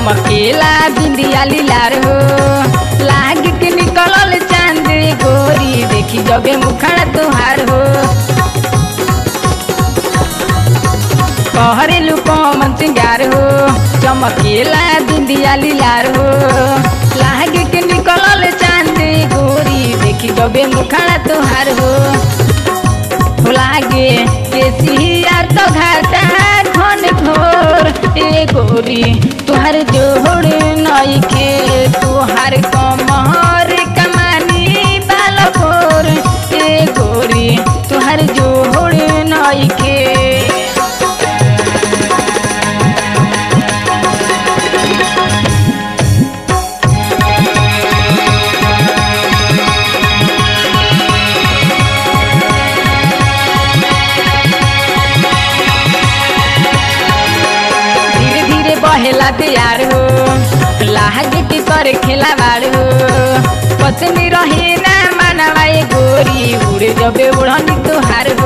चमकेला बिंदिया लीलार हो लाग के निकलल चांद गोरी देखी जबे मुखड़ा तुहार हो कहरेलू कमन सिंगार हो चमकेला बिंदिया लीलार हो लाग के निकलल चांद गोरी देखी जबे मुखड़ा तुहार हो लागे केसिया तो घाटा घन घोर ए गोरी तुहार जोड़ नइखे तुहार कमर कमानी बालकोर ए गोरी तुहार जोड़ नइखे धीरे धीरे बहेला तैयार हो लाग के कर खेला बाड़ हो पत्नी रहे ना मानवा ए गोरी उड़े जबे उड़नी तुहार हो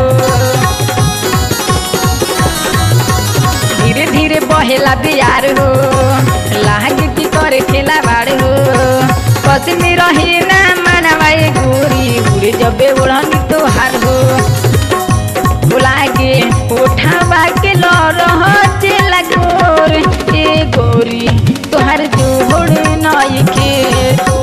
धीरे धीरे बहेला तैयार हो लाग के कर खेला बाड़ हो पत्नी रहे ना मानवा ए गोरी उड़े जबे उड़नी तुहार हो लागे उठावा के लरहचे लगोर ए गोरी तोहर जोड़ नइखे